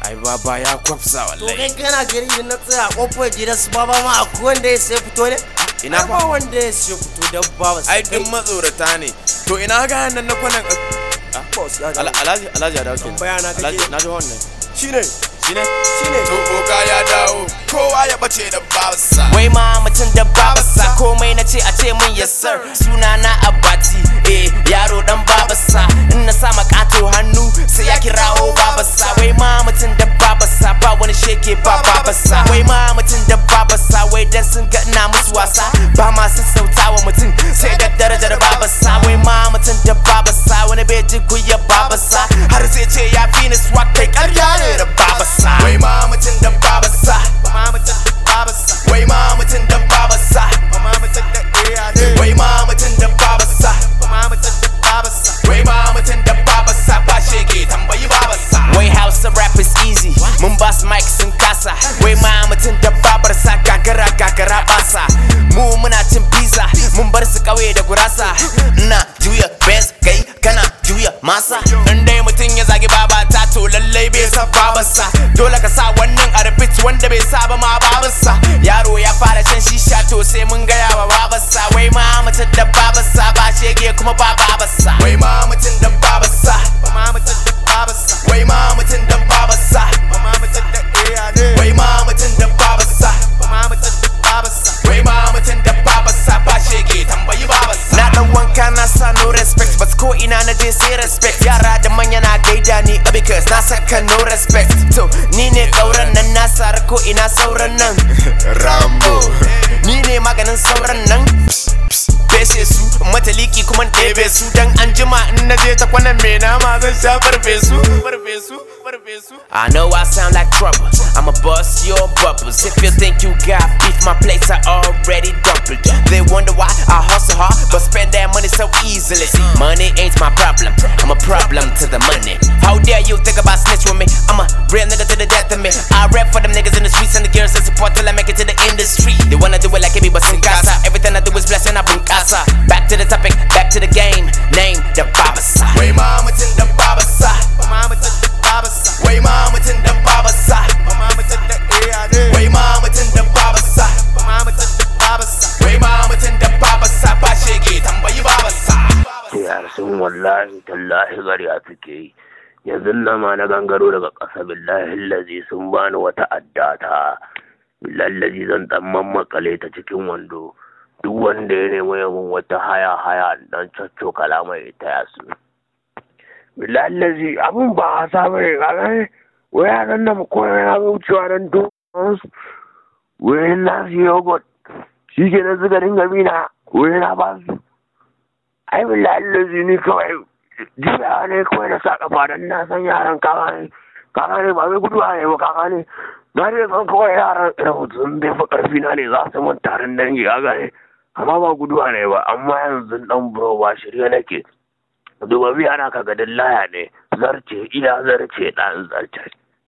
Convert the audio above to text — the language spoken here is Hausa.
ai baba ya kwafsa to wallahi kai kana gari idan na tsaya a kofar gidan su baba ma akwai wanda ya sai fito ne Ina Ai, fa? ba wanda ya sai fito dan baba ai duk matsorata ne to ina ga nan na kwanan boss ya Ala- alhaji alhaji ya dawo kenan Tambaya na kake? alhaji na ji wannan shine shine shine to boka ya dawo kowa ya bace da babarsa Wai ma mutum da babasa komai na ce a ce min yes sir Suna na abati eh yaro dan babasa In na sa makato hannu sai ya kirawo babasa Wai ma mutum da babasa ba wani sheke ba babasa Wai ma mutum da babasa wai dan sun ga ina musu wasa Ba ma sassauta wa mutum sai da darajar babasa Wai ma mutum da babasa wani bai ji kuya babasa Har zai ce ya fi ni swag kai karya ne da babasa wai ma mutum da babarsa Ma mutum da babasa wai ma mutum da babarsa Ma mutum da iya ne wai ma mutum da babarsa Ma mutum da babasa wai ma mutum da babarsa ba shege tambayi babarsa Wai Hausa rap is easy Mun ba su mic sun kasa Wai ma mutum da babarsa gagara gagara basa Mu muna cin pizza Mun bar su kauye da gurasa Ina juya best kai kana juya masa In dai mutum ya zagi babata to lallai bai san babarsa Dole ka sa wannan a repeat wanda bai saba ma babarsa Yaro ya fara shan shisha to sai mun gaya wa babarsa Wai ma mutum da babarsa ba shege kuma ba babarsa wai ma mutum da babarsa Ma mutum da babarsa wai ma mutum da babarsa Ma mutum da iya ne wai ma mutum da babarsa Ma mutum da babarsa wai ma mutum da babarsa ba shege tambayi babarsa Na dan wanka na sa no respect But ko ina na je sai respect Yara da manya na gaida ni uh, Because na saka no respect To ni ne kauran nan na sara ko ina sauran nan rambo Ni ne maganin sauran nan Bese su mataliki kuma ɗebe su Dan an jima in na je ta kwanan me nama zan sha farfesu Farfesu Farfesu I know I sound like trouble I'ma bust your bubbles If you think you got beef my plates are already doubled They wonder why I hustle hard But spend that money so easily Money ain't my problem I'm a problem to the money How dare you think about snitch with me I'm a real nigga to the death of me I rap for them niggas in the streets and the girls that support till I make it to the industry They wanna do it like me but sin casa Everything I do is blessing I bring casa Back to the topic, back to the game Name the Babasa wai ma mutum da babarsa Mama to the Babasa wai ma mutum da babarsa Mama to the ARD wai ma mutum da babarsa Mama to the Babasa wai ma mutum da babarsa ba shege tambayi babarsa yar sun wallahi tallahi ƙarya suke yi yanzu nan ma na gangaro daga ƙasa billahi lazi sun bani wata addata billahi lazi zan dan mammakale ta cikin wando duk wanda ya nemi yamin wata haya haya dan cacco kalama ya taya su billahi lazi abun ba a sa bane kaga ne wai yaran nan ko yana wucewa nan duk wai na su yogurt shi ke na zuga dinga mina wai na ba su ai billahi lazi ni kawai jiya ne kawai na sa kafa dan na san yaran kaka ne kaka ne ba zai gudu ne ba kaka ne na dai san kawai yaran da mutum bai fi karfi na ne za su mun taron dangi kaka ne amma ba guduwa ne ba amma yanzu dan buro ba shirye nake duba biya na kaga laya ne zarce ina zarce dan zarce